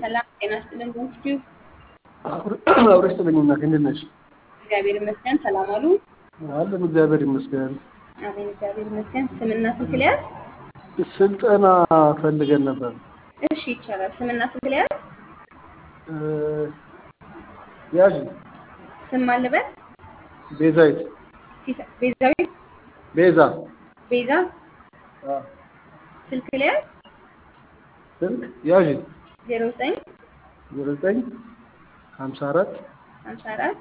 ሰላም ጤና ይስጥልን። በእንስቲው አብረሽ ተገኝና እንዴት ነሽ? እግዚአብሔር ይመስገን። ሰላም አሉ? አለን እግዚአብሔር ይመስገን። አሜን። እግዚአብሔር ይመስገን። ስምና ስልክ ልያዝ? ስልጠና ፈልገን ነበር። እሺ ይቻላል። ስምና ስልክ ልያዝ? እ ያዥ ስም አለበት? ቤዛዊት ሲሳ- ቤዛዊት ቤዛ ቤዛ አ፣ ስልክ ልያዝ? ስልክ ያዥ ዜሮ ዘጠኝ ዜሮ ዘጠኝ ሀምሳ አራት ሀምሳ አራት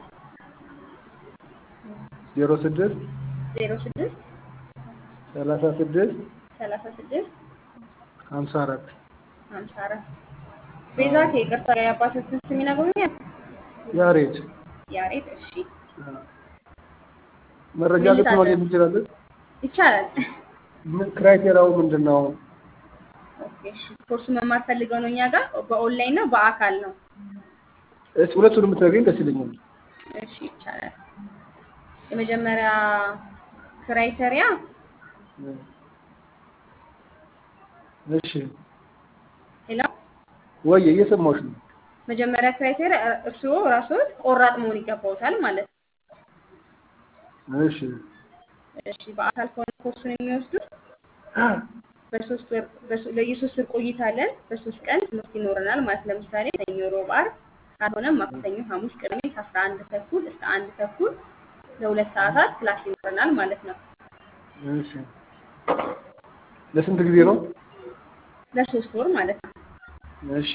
ዜሮ ስድስት ዜሮ ስድስት ሰላሳ ስድስት ሰላሳ ስድስት ሀምሳ አራት ሀምሳ አራት ቤዛ ከይቅርታ ጋር የአባቶችን ስም ይነግሩኛል? ያሬድ ያሬድ። እሺ አ፣ መረጃ ምን ልት ልታዘዝ? ማግኘት እንችላለን? ይቻላል። ምን ክራይቴሪያው ምንድን ነው? ኦኬ፣ እሺ። ኮርሱ መማር ፈልገው ነው እኛ ጋር በኦንላይን ነው በአካል ነው? እስኪ ሁለቱን የምትነግሪኝ ደስ ይለኛል። እሺ ይቻላል። የመጀመሪያ ክራይቴሪያ እሺ ሌላ ወይ እየሰማሁሽ ነው። መጀመሪያ ክራይቴሪያ እርስዎ ራስዎት ቆራጥ መሆን ይገባዎታል ማለት ነው። እሺ እሺ በአካል ከሆነ ኮርሱን የሚወስዱት በሶስት ወር በሶ- ለየሶስት ወር ቆይታ አለን። በሶስት ቀን ትምህርት ይኖረናል ማለት ለምሳሌ ሰኞ፣ ሮብ፣ ዓርብ ካልሆነም ማክሰኞ፣ ሐሙስ፣ ቅዳሜ ከአስራ አንድ ተኩል እስከ አንድ ተኩል ለሁለት ሰዓታት ክላስ ይኖረናል ማለት ነው። እሺ ለስንት ጊዜ ነው? ለሶስት ወር ማለት ነው። እሺ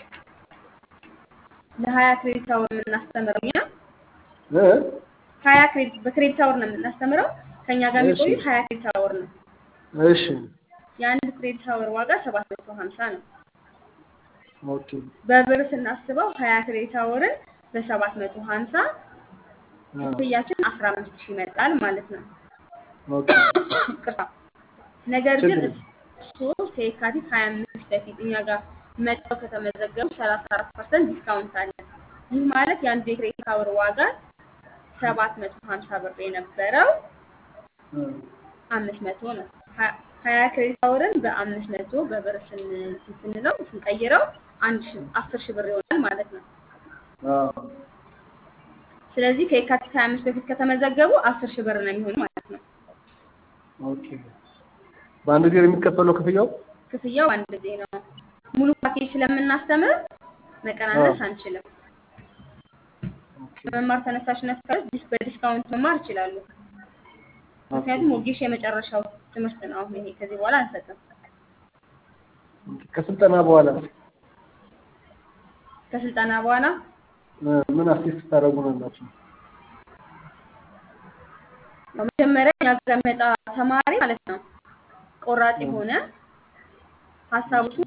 ለሀያ ክሬዲት አወር የምናስተምረው እኛ እ ሀያ ክሬዲት በክሬዲት አወር ነው የምናስተምረው። ከእኛ ጋር እሺ። የሚቆዩት ሀያ ክሬዲት አወር ነው። እሺ የአንድ ክሬዲት አወር ዋጋ ሰባት መቶ ሀምሳ ነው። ኦኬ በብር ስናስበው ሀያ ክሬዲት አወርን በሰባት መቶ ሀምሳ አ፣ ክፍያችን አስራ አምስት ሺህ ይመጣል ማለት ነው። ኦኬ ቅርታ ነገር ግን ችግር እሱ ከየካቲት ሀያ አምስት በፊት እኛ ጋር መጥተው ከተመዘገቡ ሰላሳ አራት ፐርሰንት ዲስካውንት አለ። ይህ ማለት የአንዱ የክሬዲት አወር ዋጋ ሰባት መቶ ሀምሳ ብር የነበረው አ፣ አምስት መቶ ነው። ሀ- ሀያ ክሬዲት አወርን በአምስት መቶ በብር ስን- ስንለው ስንቀይረው አንድ ሺ አስር ሺህ ብር ይሆናል ማለት ነው። አ፣ ስለዚህ ከየካቲት ሀያ አምስት በፊት ከተመዘገቡ አስር ሺህ ብር ነው የሚሆኑ ማለት ነው። ኦኬ በአንድ ጊዜ ነው የሚከፈለው ክፍያው? ክፍያው አንድ ጊዜ ነው። ሙሉ ፓኬጅ ስለምናስተምር መቀናነስ አንችልም። ኦኬ በመማር ተነሳሽነት ካለ ዲስ- በዲስካውንት መማር ይችላሉ። ምክንያቱም ወጌሽ የመጨረሻው ትምህርት ነው። አሁን ይሄ ከዚህ በኋላ አንሰጥም። ኦኬ። ከስልጠና በኋላ ከስልጠና በኋላ እ፣ ምን አሲስት ታደርጉናላችሁ? መጀመሪያ እኛ ጋር የሚመጣ ተማሪ ማለት ነው ቆራጥ የሆነ ሀሳቡን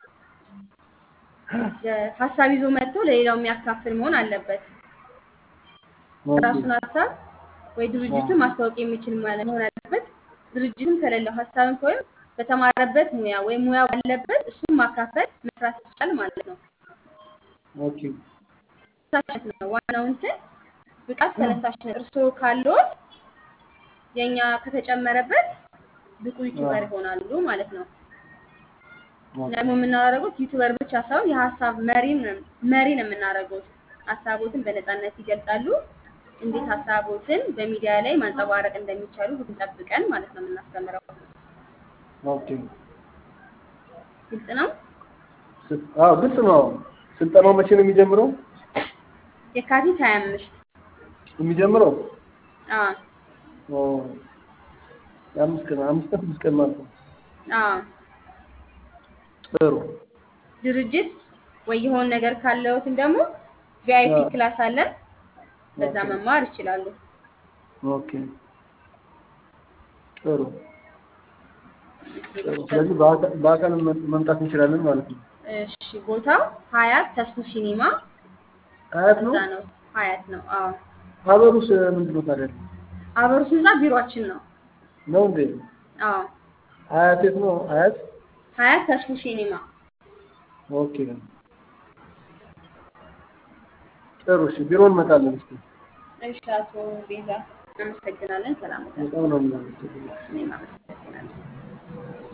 የ- ሀሳብ ይዞ መጥቶ ለሌላው የሚያካፍል መሆን አለበት። ኦኬ ራሱን ሀሳብ ወይ ድርጅቱን ማስታወቅ የሚችል ማለት መሆን አለበት። ድርጅትም ከሌለው ሀሳብን ወይም በተማረበት ሙያ ወይም ሙያ ባለበት እሱን ማካፈል መስራት ይቻል ማለት ነው። ኦኬ ተነሳሽነት ነው ዋናው እንትን ብቃት ተነሳሽነት። እርስዎ ካለዎት የእኛ ከተጨመረበት ብቁ ዩቲዩበር ይሆናሉ ማለት ነው። ኦኬ ደግሞ የምናደርገው ዩቲዩበር ብቻ ሳይሆን የሀሳብ መሪ መሪ ነው የምናደርገው። ሀሳቦትን በነፃነት ይገልጻሉ። እንዴት ሀሳቦትን በሚዲያ ላይ ማንጸባረቅ እንደሚቻሉ ሁሉን ጠብቀን ማለት ነው የምናስተምረው። ኦኬ ግልጽ ነው። ስ- አዎ ግልጽ ነው። ስልጠናው መቼ ነው የሚጀምረው? የካቲት ሀያ አምስት የሚጀምረው አዎ ኦ፣ የአምስት ቀን አምስት ቀን ስድስት ቀን ማለት ነው። አዎ ጥሩ ድርጅት ወይ የሆነ ነገር ካለዎትን ደግሞ ቪአይፒ አዎ። ክላስ አለን። በዛ ኦኬ። መማር ይችላሉ። ኦኬ ጥሩ ጥሩ። ስለዚህ በአካ- በአካል መ- መምጣት እንችላለን ማለት ነው። እሺ ቦታው ሀያት ተስፉ ሲኒማ አያት ነው እዛ ነው። ሀያት ነው። አዎ ሀበሩስ ምንድን ነው ታዲያ? አበሩስ ህንፃ ቢሮአችን ነው። ነው እንዴ? አዎ አያት የት ነው? አያት ሀያት ተስፉ ሲኒማ። ኦኬ ጥሩ። እሺ ቢሮ እንመጣለን። እስኪ እሺ አቶ ቤዛ እናመሰግናለን። ሰላም በጣም ነው የምናመሰግነው። እኔም አመሰግናለሁ።